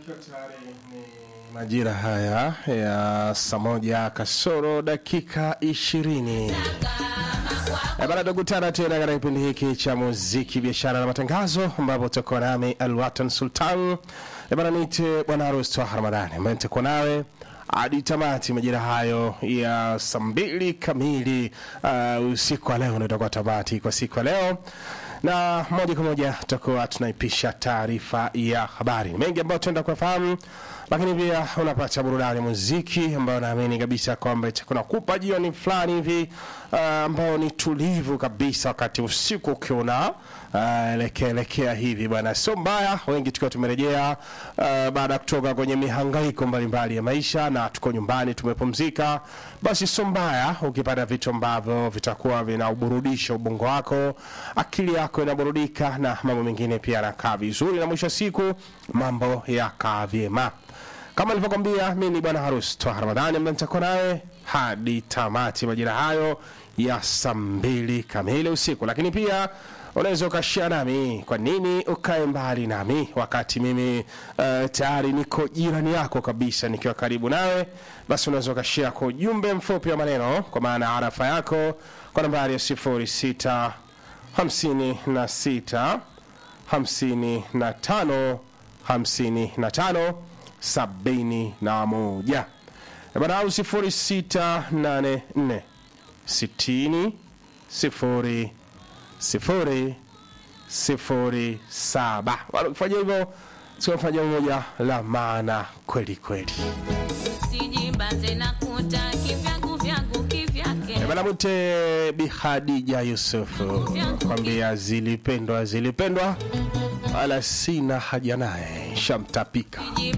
ikiwa tayari ni majira haya ya saa moja kasoro dakika ishirini Eh, bana tukutana tena katika kipindi hiki cha muziki biashara na matangazo ambapo tutakuwa nami alwatan sultan Eh, bana niite bwana harusi twaha ramadhani ambaye nitakuwa nawe hadi tamati majira hayo ya saa mbili kamili uh, usiku wa leo ndio itakuwa tamati kwa siku ya leo na moja kwa moja tutakuwa tunaipisha taarifa ya habari Ni mengi ambayo tuenda kuyafahamu lakini pia unapata burudani ya muziki ambayo naamini kabisa kwamba itakuwa nakupa jioni fulani hivi uh, ambayo ni tulivu kabisa wakati usiku ukiona uh, elekea elekea hivi bwana sio mbaya wengi tukiwa tumerejea uh, baada ya kutoka kwenye mihangaiko mbalimbali ya maisha na tuko nyumbani tumepumzika basi sio mbaya ukipata vitu ambavyo vitakuwa vinauburudisha ubongo wako akili yako inaburudika na mambo mengine pia yanakaa vizuri na mwisho wa siku mambo yakaa vyema kama nilivyokwambia mi ni bwana harusi twa ramadhani ambaye nitakuwa nawe hadi tamati majira hayo ya saa mbili kamili usiku lakini pia unaweza ukashia nami kwa nini ukae mbali nami wakati mimi uh, tayari niko jirani yako kabisa nikiwa karibu nawe basi unaweza ukashia kwa ujumbe mfupi wa maneno kwa maana arafa yako kwa nambari ya sifuri sita hamsini na sita hamsini na tano hamsini na tano sabini na moja barau sifuri sita nane nne sitini sifuri sifuri sifuri saba Bado ukifanya hivyo siwafanya moja la maana kweli kweli Sijimbaze na kuta kivyangu vyangu kivyake bana mute bihadija yusufu kwambia zilipendwa zilipendwa wala sina haja naye shamtapika